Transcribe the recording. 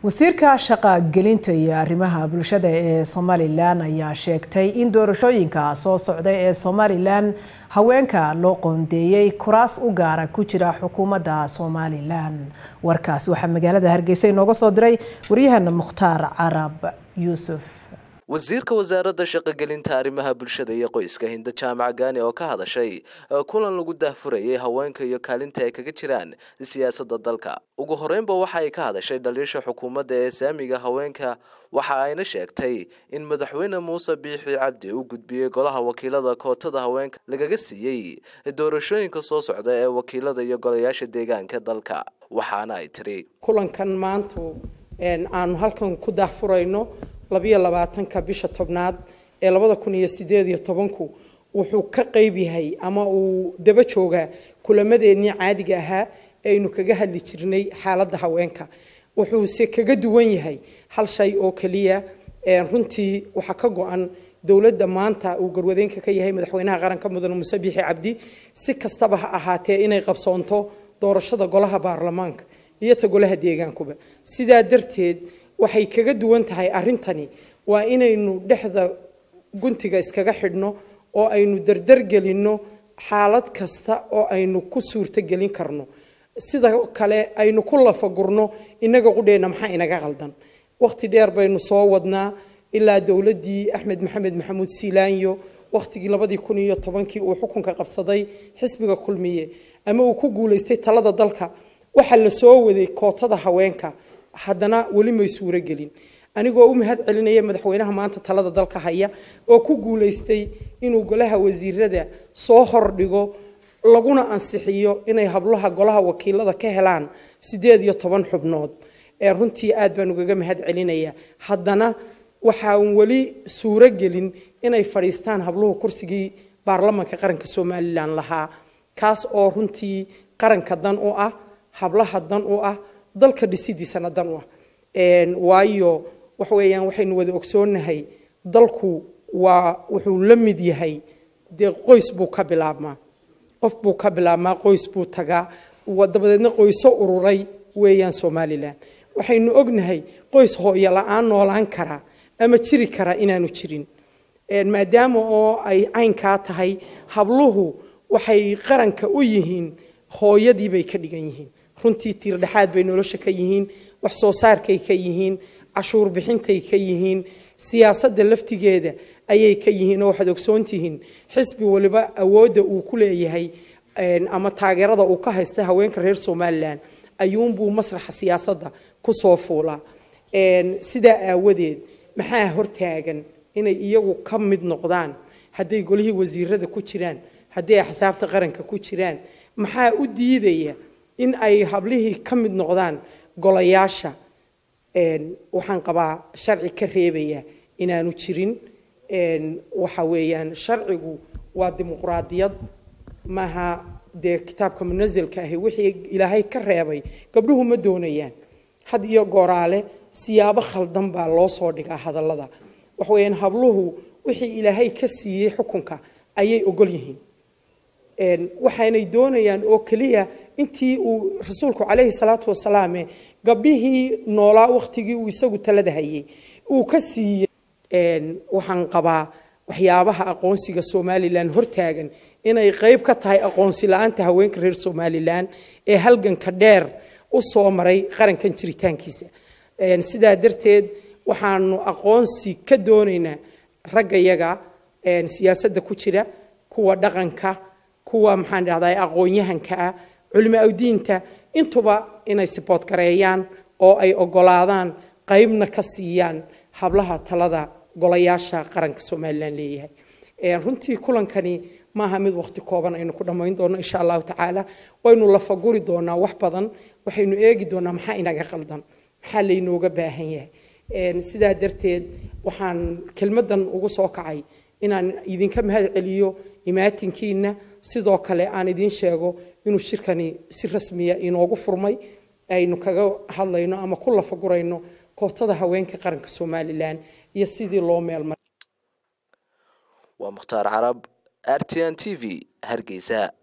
wasiirka shaqagelinta iyo arrimaha bulshada ee somalilan ayaa sheegtay in doorashooyinka soo socda ee somalilan haweenka loo qoondeeyey kuraas u gaara ku jira xukuumadda somalilan warkaas waxaa magaalada hargeysa inooga soo diray waryahana mukhtaar carab yuusuf wasiirka wasaaradda shaqogelinta arrimaha bulshada iyo qoyska hinda jaamac gaani oo ka hadashay kulan lagu daahfurayay haweenka iyo kaalinta ay kaga jiraan siyaasadda dalka ugu horeynba waxa ay ka hadashay dhaliisha xukuumadda ee saamiga haweenka waxa ayna sheegtay in madaxweyne muuse biixi cabdi u gudbiyey golaha wakiilada kootada haweenka lagaga siiyey doorashooyinka soo socda ee wakiilada iyo golayaasha deegaanka dalka waxaana ay tiri kulankan maanta aanu halkan ku daahfurayno labiyo labaatanka bisha tobnaad ee labada kun iyo sideed iyo tobanku wuxuu ka qeyb yahay ama uu daba joogaa kulamadeenii caadiga ahaa aynu kaga hadli jirnay xaaladda haweenka wuxuuse kaga duwan yahay hal shay oo keliya runtii waxaa ka go-an dowladda maanta uu garwadeenka ka yahay madaxweynaha qaranka mudane muuse biixi cabdi si kastaba ha ahaatee inay qabsoonto doorashada golaha baarlamaanka iyo ta golaha deegaankuba sidaa darteed waxay kaga duwan tahay arrintani waa inaynu dhexda guntiga iskaga xidhno oo aynu dardargelinno xaalad kasta oo aynu ku suurtogelin karno sida kale aynu ku lafagurno innaga qudheenna maxaa inaga qaldan wakhti dheer baynu soo wadnaa ilaa dowladdii axmed maxamed maxamuud siilaanyo wakhtigii labadii kun iyo tobankii uu xukunka qabsaday xisbiga kulmiye ama uu ku guulaystay talada dalka waxaa la soo waday kootada haweenka haddana weli may suuro gelin anigoo u mahad celinaya madaxweynaha maanta talada dalka haya oo ku guulaystay inuu golaha wasiirada soo hordhigo laguna ansixiyo inay hablaha golaha wakiilada ka helaan sideed iyo toban xubnood ee runtii aad baan ugaga mahad celinaya haddana waxaan weli suuro gelin inay fadhiistaan habluhu kursigii baarlamanka qaranka somalilan lahaa kaas oo runtii qaranka dan u ah hablaha dan u ah dalka dhisidiisana dan u ah waayo wax weeyaan waxaynu wada ogsoonahay dalku waa wuxuu la mid yahay dee qoys buu ka bilaabmaa qof buu ka bilaabmaa qoys buu tagaa dabadeedna qoyso ururay weeyaan somalilan waxaynu ognahay qoys hooyo la-aan noolaan kara ama jiri kara inaanu jirin maadaama oo ay caynkaa tahay habluhu waxay qaranka u yihiin hooyadii bay ka dhigan yihiin runtii tiirdhexaad bay nolosha ka yihiin wax soo saarkay ka yihiin cashuur bixintay ka yihiin siyaasadda laftigeeda ayay ka yihiin oo waxaad ogsoontihiin xisbi waliba awoodda uu ku leeyahay ama taageerada uu ka haysta haweenka reer somalilan ayuunbuu masraxa siyaasadda kusoo fuulaa sidaa aawadeed maxaa hortaagan inay iyagu ka mid noqdaan hadday golihii wasiirada ku jiraan hadday axsaabta qaranka ku jiraan maxaa u diidaya in ay hablihii ka mid noqdaan golayaasha waxaan qabaa sharci ka reebaya inaanu jirin waxa weeyaan sharcigu waa dimuqraadiyad maaha dee kitaabka munasilka ahi wixii ilaahay ka reebay gabdhuhu ma doonayaan had iyo gooraale siyaabo khaldan baa loo soo dhigaa hadallada waxa weeyaan habluhu wixii ilaahay ka siiyey xukunka ayay ogol yihiin waxaanay doonayaan oo keliya intii uu rasuulku calayhi salaatu wasalaam gabdhihii noolaa wakhtigii uu isagu talada hayay uu ka siiyey waxaan qabaa waxyaabaha aqoonsiga somalilan hortaagan inay qeyb ka tahay aqoonsi la-aanta haweenka reer somalilan ee halganka dheer u soo maray qarankan jiritaankiisa sidaa darteed waxaanu aqoonsi ka doonaynaa raggayaga siyaasadda ku jira kuwa dhaqanka kuwa maxaan dhahdaa aqoon-yahanka ah culimo awdiinta intuba inay sibood gareeyaan oo ay ogolaadaan qeybna ka siiyaan hablaha talada golayaasha qaranka somalilan leeyahay runtii kulankani maaha mid waqti kooban aynu ku dhammayn doono insha allahu tacaala waynu lafaguri doonaa wax badan waxaynu eegi doonaa maxaa inaga qaldan maxaa laynooga baahan yahay sidaa darteed waxaan kelmadan ugu soo kacay inaan idinka mahad celiyo imaatinkiina sidoo kale aan idiin sheego inuu shirkani si rasmiya inoogu furmay aynu kaga hadlayno ama ku lafagurayno kootada haweenka qaranka somalilan iyo sidii loo meelmaray waa mukhtaar carab r t n t v hargeysa